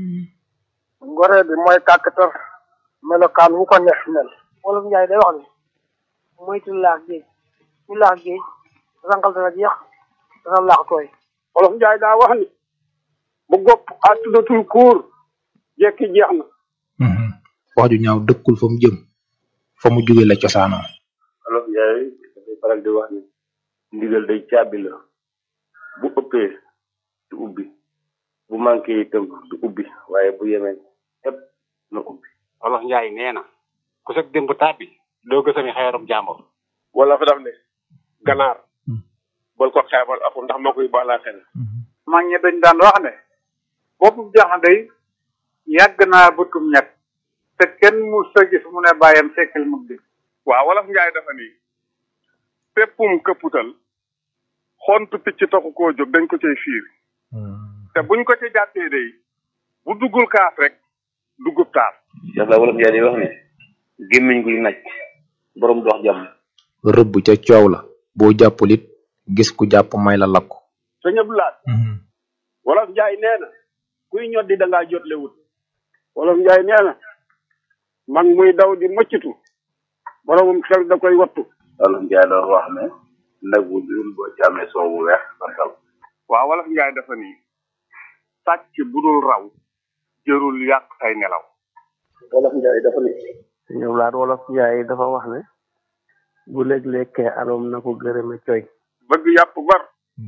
ngoree bi mooy kàkkatar melokaan wu ko neex mel wolof njaay day wax ne moytu laax géej ñu laax géej rangal dana jeex dana laax tooy wolof njaay daa wax ni bu gopp àttudatul kuur jekki jeex na wax ju ñaaw dëkkul fa mu jëm fa mu jóge la cosaanoo olof njaay dafay faral di wax ni ndigal day caabi la bu ëppee du ubbi bu manqué itam du ubbi waaye bu yemee ëpp na ubbi olof njaay nee na ku sag démb tàbbi doo gësami xeerum jàmbur wala fa daf ne ganaar bal ko xeebal aku ndax moo koy baalaa xel mag ñi dañ daan wax ne boppu jaxande yàgg naa bëtum ñett te kenn mu sa gis mu ne bàyyam sekkal mu di waaw wolof njaay dafa ni péppum këpputal xontu picc taxu koo jóg dañ ko cay fiir te buñ ko ci jàppee day bu duggul kaas rek duggub taas yàlla wolof njaay di wax ni gémmiñ guy naj borom dox jàmm rëbb ca coow la boo jàppul it gis ku jàpp may la lakku sa ñëpp laat wolof njaay nee na kuy ñoddi da ngaa jotle wut wolof njaay nee na mag muy daw di mëccitu boromum xel da koy wattu wolof njaay doon wax ne nag bu dul boo ci amee soow bu weex ba dal waaw wolof njaay dafa ni sàcc bu dul raw jërul yàq say nelaw wolof njaay dafa ne ñëw laat wolof njaay dafa wax ne bu léeg-lékkee aloom na ko gërëme coy bëgg yàpp bar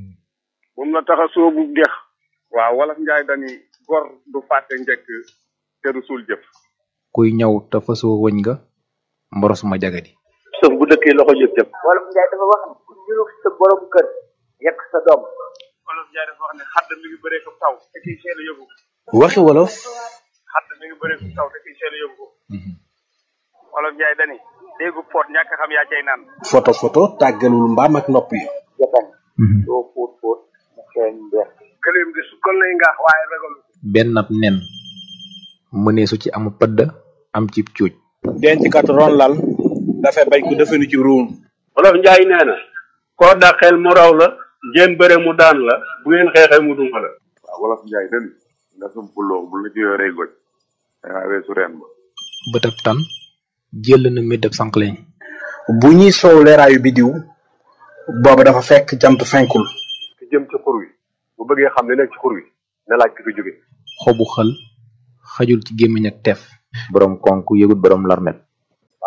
moom la tax a soobu dex waaw wolof njaay dani gor du fàtte njëkk te du suul jëf kuy ñaw te fasoo wëñ nga mboros ma jagadi sëf bu dëkkee loxo jóg jëm wolof njaay dafa wax ne ku ñurug sa borom kër yekk sa doom wolof njaay dafa wax ne xadd mi ngi bëree ko taw te kiy seen yóbbu waxi wolof xadd mi ngi bëree ko taw te kiy seen yóbbu wolof njaay dani déggu poot ñàkk xam yaa cay naan photo photo tàggalul mbaam ak nopp yi jatan doo fóot fóot mu xeeñ mbeex këleem di sukkal nay ngaax waaye ragalu benn ab nen mëneesu ci amu pëdd am ci cuuj denc kat ron lal dafay bañ ko defenu ci ruum wolof njaay nee na koo dàqeel mu raw la jéem bëre mu daan la bu ngeen xeexee mu duma la waaw wolof njaay den nga sumpuloo bu la ci yoree goj dangaa weesu reen ba bët ab tan jël na médd ab sànqleñ bu ñuy soow leeraayu bidiw booba dafa fekk jant fenkul ki jëm ci xur wi bu bëggee xam ne nekk ci xur wi na laaj ki fi jóge xobu xël xajul ci gémmiñ ak teef borom konk yëgut borom larmet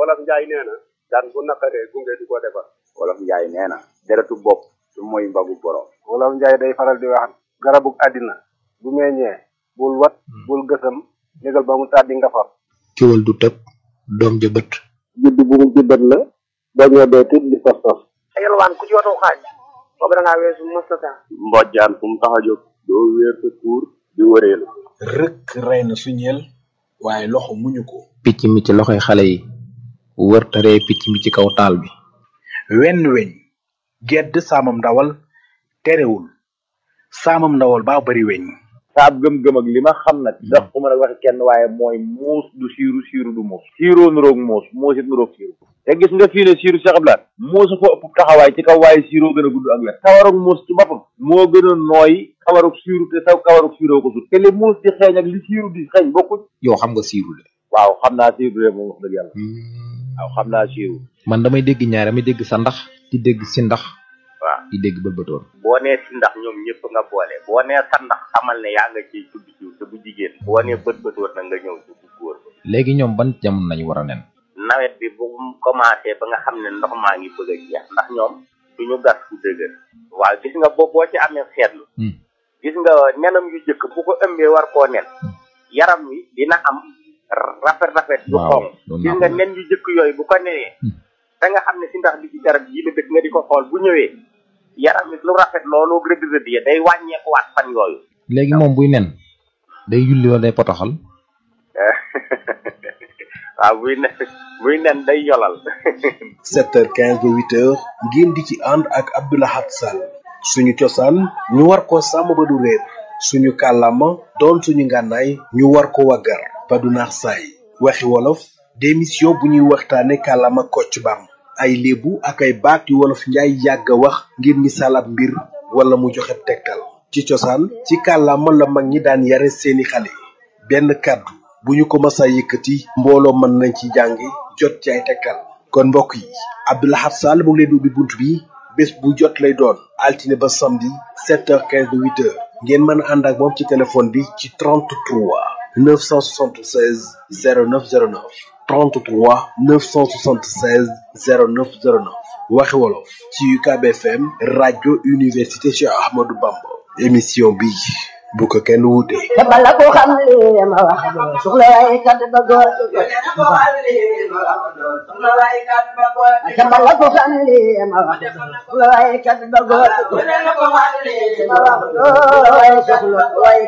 wolof njaay nee na daan bu naqaree gunge du ko defar wolof njaay nee na deretu bopp du mooy mbagu borom wolof njaay day faral di wax garabu àddina bu meññee bul wat bul gësam négal ba mu tàddi nga far kiwal du tëb doom ja bët judd bu mu jubbat la boo ñëwee dee tit di tos tos yalwaan ku ci watu xaaj boobu da ngaa weesu mastata mbojjaan fu mu tax a jóg doo wéer sa tuur di wëreelu rëkk rey na suñeel waaye loxo muñu ko picc mi ci loxoy xale yi wër taree picc mi ci kaw taal bi wenn weñ gedd saamam ndawal terewul saamam ndawal baa bari weñ saab gëm-gëm ak li ma xam nag ndax ku mën a waxi kenn waaye mooy muus du siiru siiru du muus siiroo nuroog muus muus it nuroog siiru te gis nga fii ne siiru Cheikh Abdoulaye muusu ko ëpp taxawaay ci kaw waaye siiroo gën a gudd ak wet kawarug muus ci boppam moo gën a nooy kawarug siiru te saw kawarug siiroo ko sut te li muus di xeeñ ak li siiru di xeeñ bokkuñ yow xam nga siiru de waaw xam naa siiru de moom wax dëgg yàlla waaw xam naa siiru man damay dégg ñaar damay dégg sa ndax di dégg si ndax waaw di dégg bëlbëtoon boo nee si ndax ñoom ñëpp nga boole boo nee sa ndax xamal ne yaa nga ciy tudd jiw te bu jigéen boo nee bët bëtoon na nga ñëw ci bu góor léegi ñoom ban jamono nañu war a nen nawet bi bu mu commencé ba nga xam ne ndox maa ngi bëgg a jeex ndax ñoom duñu gas fu dëgër waaw gis nga boo boo ci amee seetlu gis nga nenam yu jëkk bu ko ëmbee war koo nen yaram wi dina am rafet rafet yu xonq gis nga nen yu jëkk yooyu bu ko nenee da nga xam ne si ndax bi ci garab yi la dëkk nga di ko xool bu ñëwee yaram wi lu rafet loolu rëdd rëdd ya day wàññeeku waat fan yooyu léegi moom buy nen day yulli wala day potoxal waaw buy nen buy nen day yolal 7h15 ba 8h ngeen di ci ànd ak Abdoulahat Sall suñu cosaan ñu war ko sàmm ba du réer suñu kàllaama doon suñu ngànnaay ñu war ko waggar ba du naax saay waxi wolof démission bu ñuy waxtaane kàllaama kocc bam ay léebu ak ay baat yu wolof njaay yàgg a wax ngir misaal ab mbir wala mu joxe tegtal ci cosaan ci kàllaama la mag ñi daan yare seeni xale benn kàddu bu ñu ko masa yëkkati mbooloo mën nañ ci jàngi jot ci ay tekkal kon mbokk yi Abdoulahat Sall mu ngi leen di ubbi bunt bi bés bu jot lay doon altine ba samedi 7h15 ba 8h ngeen mën a ànd ak moom ci téléphone bi ci 33 976 0909 33 976 0909 waxi wolof ci UCAB FM rajo université Cheikh Ahmadou Bamba émission bi bu ko kenn wuute. te bala ko xam li ma wax de soxla waaye kat ba góor te bala ko xam li ma wax de soxla waaye kat ba góor ma wax waaye soxla waaye